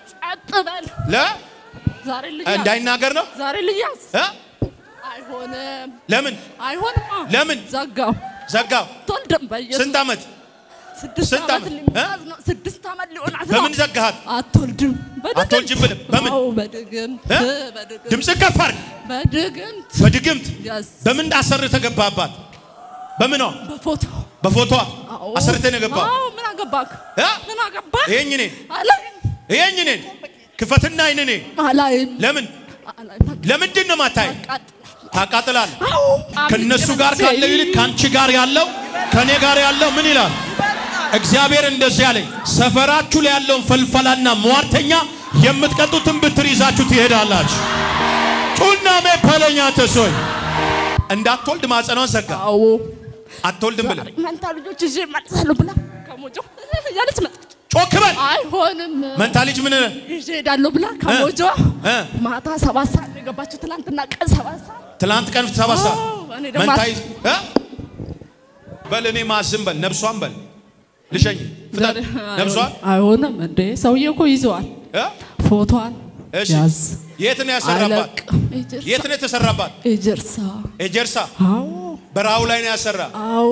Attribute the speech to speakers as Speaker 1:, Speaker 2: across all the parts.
Speaker 1: ጸጥ በል።
Speaker 2: ለ
Speaker 1: ዛሬ ልጅ ያዝ።
Speaker 2: እንዳይናገር ነው
Speaker 1: ዛሬ ልጅ ያዝ።
Speaker 2: እ?
Speaker 1: አይሆንም፣
Speaker 2: ለምን
Speaker 1: አይሆንማ።
Speaker 2: ለምን?
Speaker 1: ዘጋው።
Speaker 2: ዘጋው?
Speaker 1: አትወልድም። በኢየሱስ
Speaker 2: ስንት ዓመት
Speaker 1: ስድስት
Speaker 2: ስንት
Speaker 1: ዓመት
Speaker 2: ዓመት?
Speaker 1: ሊሞላት ነው። ስድስት ዓመት ሊሆናት ነው።
Speaker 2: በምን ዘጋሃት?
Speaker 1: አትወልድም። በድግምት
Speaker 2: አትወልጅም ብለህ በምን?
Speaker 1: አዎ፣ በድግምት
Speaker 2: እ?
Speaker 1: በድግምት
Speaker 2: ድምፅ ከፍ አድርግ።
Speaker 1: በድግምት
Speaker 2: በድግምት
Speaker 1: ያዝ።
Speaker 2: በምን አሰርተህ ገባህባት? በምኗ?
Speaker 1: በፎቶ
Speaker 2: በፎቷ
Speaker 1: አዎ።
Speaker 2: አሰርተህ ነው የገባህ?
Speaker 1: አዎ፣ ምን አገባክ?
Speaker 2: እ?
Speaker 1: ምን አገባክ?
Speaker 2: ይሄኝ እኔ
Speaker 1: አላይም፣
Speaker 2: ይሄኝ እኔ ክፈትና አይን እኔ
Speaker 1: አላይም፣
Speaker 2: ለምን
Speaker 1: አላይም።
Speaker 2: ለምንድን ነው ማታይ?
Speaker 1: አቃጥላለሁ።
Speaker 2: ታቃጥላለህ።
Speaker 1: አዎ፣
Speaker 2: ከነሱ ጋር ካለው ይልቅ ከአንቺ ጋር ያለው ከኔ ጋር ያለው ምን ይላል? እግዚአብሔር እንደዚህ ያለኝ ሰፈራችሁ ላይ ያለውን ፈልፈላና ሟርተኛ የምትቀጡትን ብትር ይዛችሁ ትሄዳላችሁ። ጩናሜ ፐለኛ ተሶይ እንዳትወልድ ማጸኗን ዘጋ።
Speaker 1: አዎ
Speaker 2: አትወልድም ብለህ
Speaker 1: መንታ ልጆች ይዤ እመልሳለሁ ብላ ከሞጆ ያለች መጣች።
Speaker 2: ጮክ በል።
Speaker 1: አይሆንም
Speaker 2: መንታ ልጅ ምን
Speaker 1: ይዤ እሄዳለሁ ብላ ከሞጆ
Speaker 2: እ?
Speaker 1: ማታ ሰባት ሰዓት ነው የገባችው። ትናንትና ቀን ሰባት ሰዓት
Speaker 2: ትላንት ቀን ሰባት ሰዓት
Speaker 1: አዎ፣ እኔ ደግሞ
Speaker 2: መንታ ይዝ እ? በል እኔ ማዝም በል ነፍሷን በል ልሸኝ ፍጠን ነፍሷን
Speaker 1: አይሆንም እንዴ ሰውዬ እኮ ይዘዋል
Speaker 2: እ?
Speaker 1: ፎቶዋን
Speaker 2: እሺ
Speaker 1: ያዝ
Speaker 2: የት ነው ያሰራባት?
Speaker 1: አይለቅም። ኤጀርሳ
Speaker 2: የት ነው የተሰራባት?
Speaker 1: ኤጀርሳ
Speaker 2: ኤጀርሳ
Speaker 1: አዎ
Speaker 2: በረሃው ላይ ነው ያሰራ።
Speaker 1: አዎ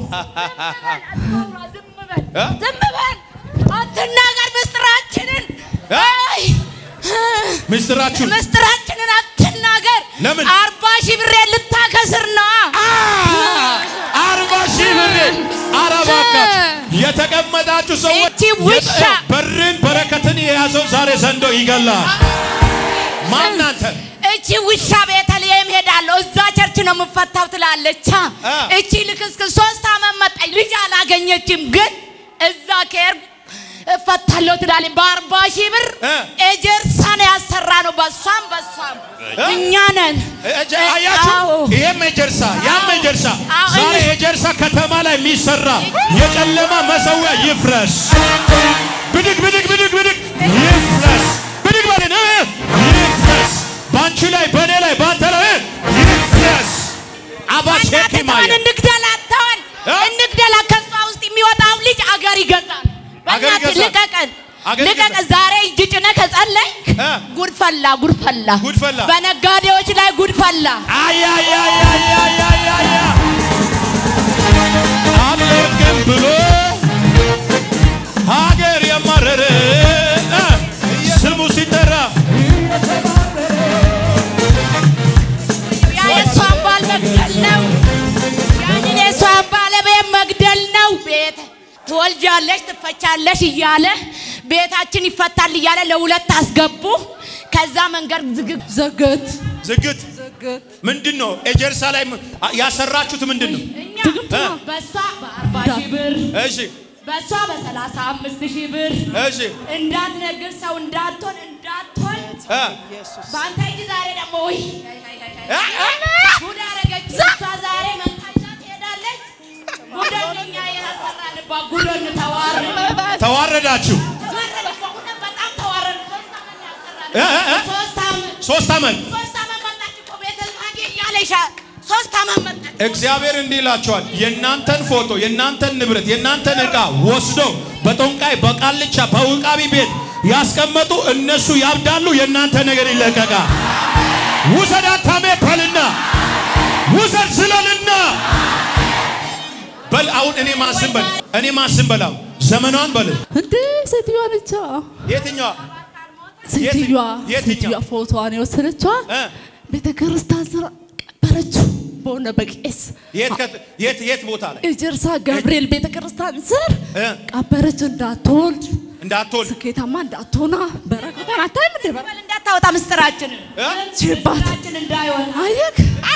Speaker 2: እ?
Speaker 3: ዝም በል አትናገር ምስጢራችንን
Speaker 2: እ?
Speaker 3: አይ
Speaker 2: ምስጢራችሁን
Speaker 3: ምስጢራችንን አትናገር
Speaker 2: ለምን?
Speaker 3: አርባ ሺህ ብሬ ልታከስር ነው
Speaker 2: አርባ ሺህ ብር አረባካችሁ የተቀመጣችሁ ሰዎች
Speaker 3: እቺ ውሻ!
Speaker 2: የተ- በርን በረከትን የያዘው ዛሬ ዘንዶ ይገላል። ማናንተ
Speaker 3: እቺ ውሻ ቤተልሔም ሄዳለሁ እዛ ቸርች ነው የምፈታው ትላለች
Speaker 2: አ።
Speaker 3: እቺ ልክስክስ ሶስት አመት መጣች ልጅ አላገኘችም ግን እዛ ከሄድኩ እፈታለሁ ትላለች በአርባ ሺህ ብር
Speaker 2: እ።
Speaker 3: ኤጀርሳ ነው ያሰራ ነው በሷም በሷም
Speaker 2: እ?
Speaker 3: እኛ ነን
Speaker 2: እጀ- አያችሁ፣
Speaker 3: አዎ።
Speaker 2: ይሄም የጀርሳ ያም
Speaker 3: አዎ።
Speaker 2: የጀርሳ
Speaker 3: አዎ።
Speaker 2: ዛሬ የጀርሳ ከተማ ላይ የሚሰራ የጨለማ መሰዊያ ይፍረስ። ብድግ ብድግ ብድግ ብድግ ይፍረስ። ብድግ በልን እ፣ ይፍረስ። በአንቺ ላይ በእኔ ላይ በአንተ ላይ እ፣ ይፍረስ። አባሼኪ
Speaker 3: አናትተውን
Speaker 2: ማየ
Speaker 3: እንግደል አተውን
Speaker 2: እ?
Speaker 3: እንግደል ከሷ ውስጥ የሚወጣው ልጅ አገር ይገዛል።
Speaker 2: አገር
Speaker 3: በእናትህ
Speaker 2: ይገዛል።
Speaker 3: ልቀቀን
Speaker 2: አገር
Speaker 3: ልቀቀን።
Speaker 2: ይገዛል።
Speaker 3: ዛሬ እጅ ጭነህ ከጸለይክ
Speaker 2: እ?
Speaker 3: ጉድ ፈላ ጉድ ፈላ
Speaker 2: ጉድ ፈላ።
Speaker 3: በነጋዴዎች ላይ ጉድ ፈላ።
Speaker 2: አያያያያያያያ አለቅም ብሎ ሀገር የማረረ እ፣ ስሙ ሲጠራ
Speaker 3: ያ የእሷን ባል መግደል ነው። ያንን የእሷን ባለቤት መግደል ነው። ቤት ትወልጃለሽ ትፈቻለሽ እያለ ቤታችን ይፈታል እያለ ለሁለት አስገቡ። ከዛ መንገድ ዝግብ
Speaker 1: ዘገት
Speaker 2: ዝግት
Speaker 1: ዘገት
Speaker 2: ምንድን ነው? ኤጀርሳ ላይ ም- ያሰራችሁት ምንድን ነው?
Speaker 3: እኛ
Speaker 1: ድግምት ነው።
Speaker 3: በሷ በአርባ ሺህ ብር
Speaker 2: እሺ
Speaker 3: በሷ በሰላሳ አምስት ሺህ ብር
Speaker 2: እሺ
Speaker 3: እንዳትነግር ሰው እንዳትሆን እንዳትሆን
Speaker 2: እ፣
Speaker 3: በአንተ እጅ ዛሬ ደግሞ ውይ
Speaker 2: እ፣ እ፣
Speaker 3: ጉድ አደረገች። እሷ ዛሬ መንታሻ ትሄዳለች። ጉደን እኛ የራሰራንባት ጉደን ተዋረድ
Speaker 2: ተዋረዳችሁ።
Speaker 3: ተዋረድ በእውነት በጣም ተዋረድ። ሶስት ዓመት ነው ያሰራን።
Speaker 2: እ፣ እ፣ እ፣
Speaker 3: ሶስት ዓመት
Speaker 2: ሶስት ዓመት
Speaker 3: ሶስት ዓመት መጣች እኮ ቤተ ልማጌ እያለሽ ሶስት ዓመት መጣች።
Speaker 2: እግዚአብሔር እንዲህ ይላቸዋል። የእናንተን ፎቶ፣ የእናንተን ንብረት፣ የእናንተን ዕቃ ወስዶ በጦንቃይ በቃልቻ በውቃቢ ቤት ያስቀመጡ እነሱ ያብዳሉ። የእናንተ ነገር ይለቀቃል። ውሰድ አታሜ በልና ውሰድ ዝለልና በል አሁን እኔ ማስም በል እኔ ማስም በል አሁን ዘመኗን በል
Speaker 1: እንዴ ሴትዮዋ ነቻ
Speaker 2: የትኛዋ
Speaker 1: ሴትዮዋ
Speaker 2: የትኛው?
Speaker 1: ሴትዮዋ ፎቶዋን የወሰደችዋ
Speaker 2: እ?
Speaker 1: ቤተ ክርስቲያን ስራ ቀበረችው በሆነ በቄስ
Speaker 2: የት ከት- የት የት ቦታ ላይ
Speaker 1: ኤጀርሳ ገብርኤል ቤተ ክርስቲያን ስር
Speaker 2: እ?
Speaker 1: ቀበረች። እንዳትወልድ
Speaker 2: እንዳትወልድ
Speaker 1: ስኬታማ እንዳትሆና በረከቷን አታይም እንዴ በረ-
Speaker 3: በል እንዳታወጣ ምስጢራችንን
Speaker 2: እ?
Speaker 1: ችባት
Speaker 3: ምስጢራችን እንዳይሆን
Speaker 1: አየክ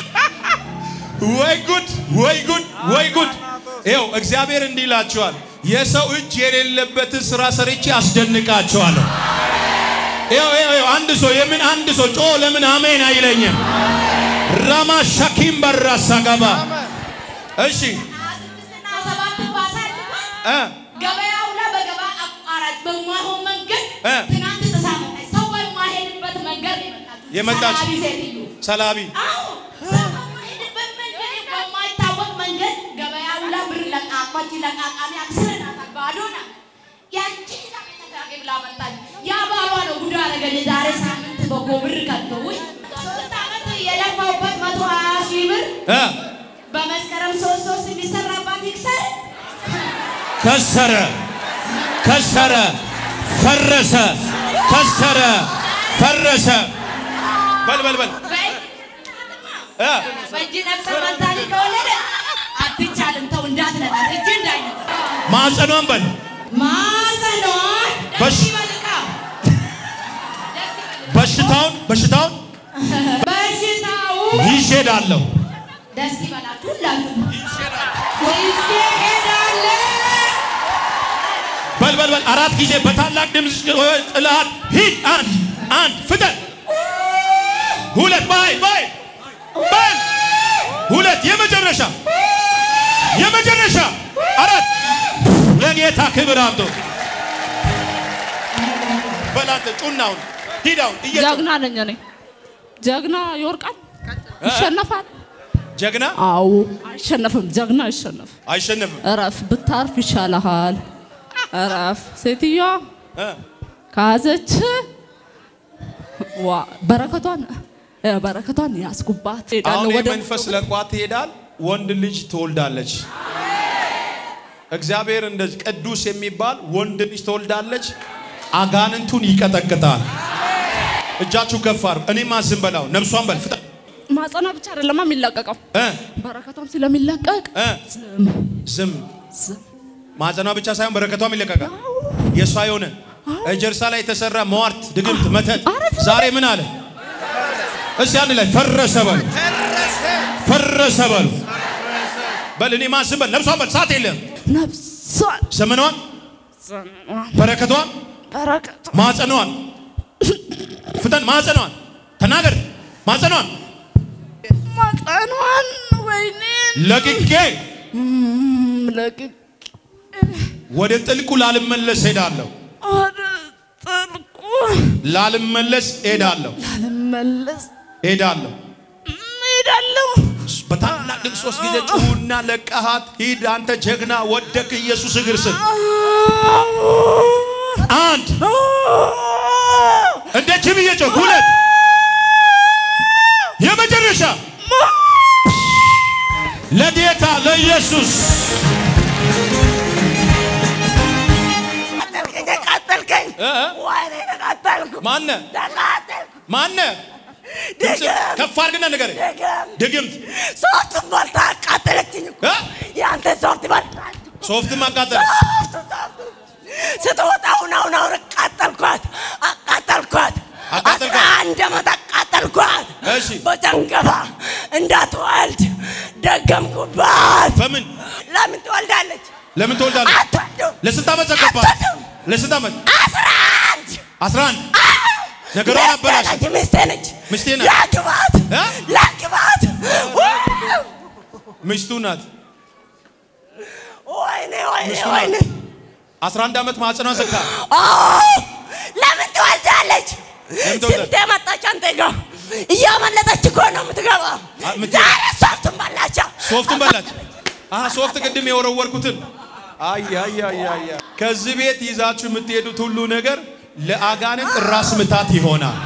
Speaker 2: ወይ ጉድ ወይ ጉድ ወይ ጉድ! ይኸው እግዚአብሔር እንዲህ ይላችኋል፣ የሰው እጅ የሌለበትን ስራ ሰርቼ አስደንቃቸዋለሁ። ይኸው ይኸው ይኸው አንድ ሰው የምን አንድ ሰው ጮ ለምን አሜን አይለኝም? ራማ ሻኪም በራሳ ገባ። እሺ
Speaker 3: ስድስትና ሰባት ባሳልፋል
Speaker 2: እ
Speaker 3: ገበያው ላይ በገበያ አቋራጭ በማይሆን መንገድ
Speaker 2: እ?
Speaker 3: ትናንት ጥሳ መጣች። ሰው በማይሄድበት መንገድ ነው የመጣችው።
Speaker 2: የመጣች?
Speaker 3: ሰላቢ ሴትዮ።
Speaker 2: ሰላቢ
Speaker 3: አዎ፣ ሰው በማይሄድበት መንገድ በማይታወቅ መንገድ ገበያው ላይ ብር ለቃቋች ለቃቃሚ አክስረናታል። ባዶ ናት። ያቺ ይዛ ቤተ ክራቄ ብላ መጣች። ያ ባሏ ነው አደረገኝ። የዛሬ ሳምንት በጎብር ከተውኝ ሶስት ዓመት የለፋውበት መቶ ሀያ ሺህ ብር
Speaker 2: እ
Speaker 3: በመስከረም ሶስት ሶስት የሚሰራባት ይክሰር
Speaker 2: ከሰረ ከሰረ ፈረሰ ከሰረ ፈረሰ በል በል በል እ
Speaker 3: በእጅ ነፍሰ መንታሊ ከወለደ አትቻልም። ተው እንዳትነጣት እጅ እንዳይነጣ
Speaker 2: ማጸኗን በል
Speaker 3: ማዘኗን ደስ
Speaker 2: በሽ-
Speaker 3: ይበልቃ
Speaker 2: በሽታውን በሽታውን
Speaker 3: በሽታው
Speaker 2: ይዤ እሄዳለሁ
Speaker 3: ደስ ይበላችሁ ሁላችሁ ይዤ እሄዳለሁ።
Speaker 2: በል በል በል አራት ጊዜ በታላቅ ድምፅ ጥላት ሂድ አንድ አንድ ፍጠን ሁለት ባይ ባይ በል ሁለት የመጨረሻ የመጨረሻ አራት ለጌታ ክብር አምጦ በላንተ ጩናውን ሂዳውን እየጮህ
Speaker 1: ጀግና ነኝ እኔ። ጀግና ይወርቃል፣ ይሸነፋል።
Speaker 2: ጀግና
Speaker 1: አዎ አይሸነፍም። ጀግና አይሸነፍም።
Speaker 2: አይሸነፍም
Speaker 1: እረፍ፣ ብታርፍ ይሻልሃል። እረፍ። ሴትዮዋ
Speaker 2: እ
Speaker 1: ከያዘች ዋ በረከቷን እ በረከቷን ያስጉባት
Speaker 2: አሁን
Speaker 1: ሄዳለሁ ወደ
Speaker 2: የመንፈስ ለቋት ትሄዳል ወንድ ልጅ ትወልዳለች እግዚአብሔር እንደዚህ ቅዱስ የሚባል ወንድ ልጅ ትወልዳለች አጋንንቱን ይቀጠቅጣል እጃችሁ ከፍ አድርጉ እኔ ማዝም በላው ነብሷን በል ፍጠን
Speaker 1: ማጸኗ ብቻ አይደለማ የሚለቀቀው
Speaker 2: እ
Speaker 1: በረከቷም ስለሚለቀቅ
Speaker 2: እ
Speaker 1: ዝም
Speaker 2: ዝም
Speaker 1: ዝም
Speaker 2: ማዘኗ ብቻ ሳይሆን በረከቷም ይለቀቃል የእሷ የሆነ እጀርሳ ላይ የተሰራ መዋርት ድግምት መተት
Speaker 1: ኧረ ዝም
Speaker 2: ዛሬ ምን አለ እስቲ አንድ ላይ ፈረሰ በሉ ፈረሰ በሉ በል እኔ ማዝም በል ነብሷን በል ሰዓት የለም
Speaker 1: ነፍሷን
Speaker 2: ዘመኗን
Speaker 1: ዘመኗን
Speaker 2: በረከቷን
Speaker 1: በረከቷ
Speaker 2: ማጸኗን ፍጠን ማጸኗን ተናገር ማጸኗን
Speaker 1: ማጸኗን ወይኔ
Speaker 2: ለቅቄ
Speaker 1: ለቅቄ
Speaker 2: ወደ ጥልቁ ላልመለስ ሄዳለሁ
Speaker 1: ወደ ጥልቁ
Speaker 2: ላልመለስ ሄዳለሁ
Speaker 1: ላልመለስ
Speaker 2: ሄዳለሁ
Speaker 1: እሄዳለሁ።
Speaker 2: በታላቅ ድምፅ ሶስት ጊዜ ጩሁና ለቀሃት ሂድ አንተ ጀግና ወደክ ኢየሱስ እግር ስር አንድ እንደ ጅብ እየጮክ ሁለት የመጨረሻ ለጌታ ለኢየሱስ
Speaker 4: ተቃጠልከኝ ተቃጠልከኝ
Speaker 2: እ?
Speaker 4: ወይኔ ተቃጠልኩ
Speaker 2: ማነ
Speaker 4: ተቃጠልኩ
Speaker 2: ማነ ድምፅ
Speaker 4: ድግም
Speaker 2: ከፍ አድርግና ነገር
Speaker 4: ድግም
Speaker 2: ድግምት
Speaker 4: ሶፍቱን በልታ አቃጠለችኝ እኮ
Speaker 2: እ?
Speaker 4: የአንተ ሶፍት በልታች
Speaker 2: ሶፍት ማቃጠል
Speaker 4: ሶፍቱ ሶፍቱ ስትወጣ አሁን አሁን አሁን አቃጠልኳት አቃጠልኳት
Speaker 2: አቃጠልኳት?
Speaker 4: አስራ አንድ ዓመት አቃጠልኳት
Speaker 2: እሺ።
Speaker 4: በጨንገፋ እንዳትወልድ ደገምኩባት
Speaker 2: በምን
Speaker 4: ለምን ትወልዳለች
Speaker 2: ለምን ትወልዳለህ
Speaker 4: አትወልድም
Speaker 2: ለስንት ዓመት ዘገባት
Speaker 4: አትወልድም
Speaker 2: ለስንት ዓመት
Speaker 4: አስራ አንድ
Speaker 2: 11 ነገሯን አበላሽ
Speaker 4: ሚስቴ ነች
Speaker 2: ሚስቴ ናት።
Speaker 4: ላግባት
Speaker 2: እ?
Speaker 4: ላግባት
Speaker 2: ሚስቱ ናት
Speaker 4: ወይኔ ወይኔ
Speaker 2: ሚስቱ ናት።
Speaker 4: ወይኔ
Speaker 2: 11 ዓመት ማጽኗ ዘጋ
Speaker 4: አዎ፣ ለምን ትወልዳለች
Speaker 2: ለምን ትወልዳለች?
Speaker 4: ስንቴ መጣች አንተ ጋር እያመለጠች እኮ ነው የምትገባ
Speaker 2: አ- ምት-
Speaker 4: ዛሬ ሶፍቱን በላቻ
Speaker 2: ሶፍቱን በላች አሀ ሶፍት ቅድም የወረወርኩትን አይ አይ አይ አይ አይ። ከዚህ ቤት ይዛችሁ የምትሄዱት ሁሉ ነገር ለአጋንንት ራስ ምታት ይሆናል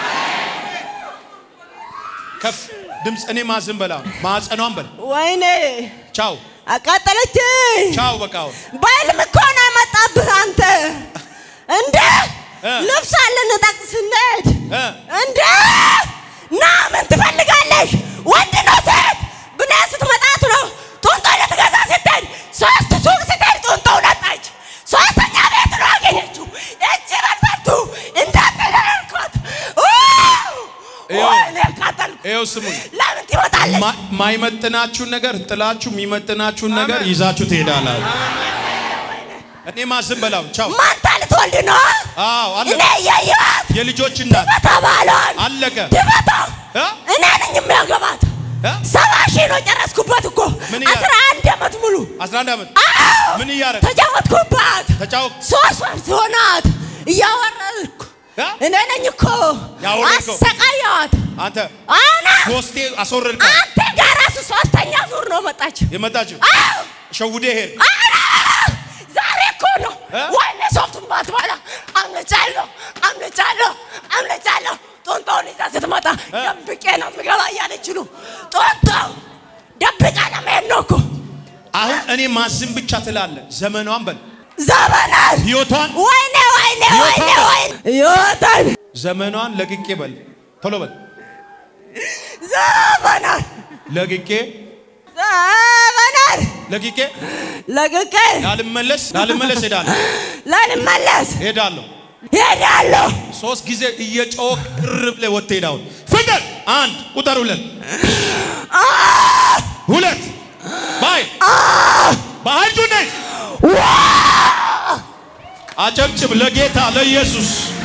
Speaker 2: ከፍ ድምፅ እኔ ማዝም በላ ማጸኗን በል
Speaker 4: ወይኔ
Speaker 2: ቻው
Speaker 4: አቃጠለች
Speaker 2: ቻው በቃ አሁን
Speaker 4: በህልም እኮ ነው የመጣብህ አንተ እንደ
Speaker 2: እ።
Speaker 4: ልብስ አለን ጠቅስ ስንሄድ
Speaker 2: እ።
Speaker 4: እንደ ና ምን ትፈልጋለሽ ወንድ ነው ሴት ብለህ ስትመጣት ነው ጡንቶ ልትገዛ ስትሄድ ሶስት ሱቅ ስትሄድ ጡንቶ ነጣች ሶስተኛ ቤት ነው አገኘችው እጅ በልበቱ እንዳትደረርኩት
Speaker 2: ይኸው።
Speaker 4: ወይኔ አቃጠልኩ
Speaker 2: ይኸው ስሙኝ
Speaker 4: ለምን ትመጣለች
Speaker 2: ማ- ማይመጥናችሁን ነገር ጥላችሁ የሚመጥናችሁን ነገር ይዛችሁ ትሄዳላችሁ እኔ ማዝም በላው ቻው
Speaker 4: ማንታ ልትወልድ ነው
Speaker 2: አዎ
Speaker 4: እኔ
Speaker 2: አለቀ
Speaker 4: እያየኋት
Speaker 2: የልጆች እናት
Speaker 4: በተባሏል
Speaker 2: አለቀ
Speaker 4: ድበታ
Speaker 2: እ?
Speaker 4: እኔ ነኝ የሚያገባት
Speaker 2: እ?
Speaker 4: ሰባ ሺህ ነው ጨረስኩበት እኮ
Speaker 2: ምን እያለ?
Speaker 4: አስራ አንድ ዓመት ሙሉ
Speaker 2: 11 ዓመት
Speaker 4: አዎ
Speaker 2: ምን እያደረግ
Speaker 4: ተጫወትኩባት
Speaker 2: ተጫወት
Speaker 4: ሶስት ወር ሲሆናት እያወረድኩ
Speaker 2: እ?
Speaker 4: እኔ ነኝ እኮ
Speaker 2: ያወረድከው?
Speaker 4: አሰቃየዋት
Speaker 2: አንተ
Speaker 4: አና
Speaker 2: ሶስቴ አስወረድካት
Speaker 4: አንተ ጋር ራሱ ሶስተኛ ዙር ነው መጣች
Speaker 2: የመጣችው
Speaker 4: አዎ
Speaker 2: ሸውዴ ሄድ
Speaker 4: አና ዛሬ እኮ ነው
Speaker 2: እ?
Speaker 4: ወይኔ ሶፍቱን ባትበላ አምልጫለሁ አምልጫለሁ ደብቄ ነው የምገባ እያለች ነው ጦንቶ ደብቃ ነው መሄድ ነው እኮ
Speaker 2: አሁን እኔ ማዝም ብቻ ትላለ ዘመኗን በል
Speaker 4: ዘመናት
Speaker 2: ህይወቷን
Speaker 4: ወይኔ ወይኔ ወይኔ ወይኔ ህይወታን
Speaker 2: ዘመኗን ለቅቄ በል ቶሎ በል
Speaker 4: ዘመናት
Speaker 2: ለቅቄ
Speaker 4: ዘመናት
Speaker 2: ለቅቄ
Speaker 4: ለቅቄ
Speaker 2: ላልመለስ ላልመለስ ሄዳለሁ
Speaker 4: ላልመለስ
Speaker 2: ሄዳለሁ
Speaker 4: ሄዳለሁ
Speaker 2: ሶስት ጊዜ እየጮህ ቅር ብለህ ወጥተህ ሄዳውን ፍቅር አንድ ቁጥር ሁለት ሁለት ባይ በኃይል ጩኸት አጨብጭብ ለጌታ ለኢየሱስ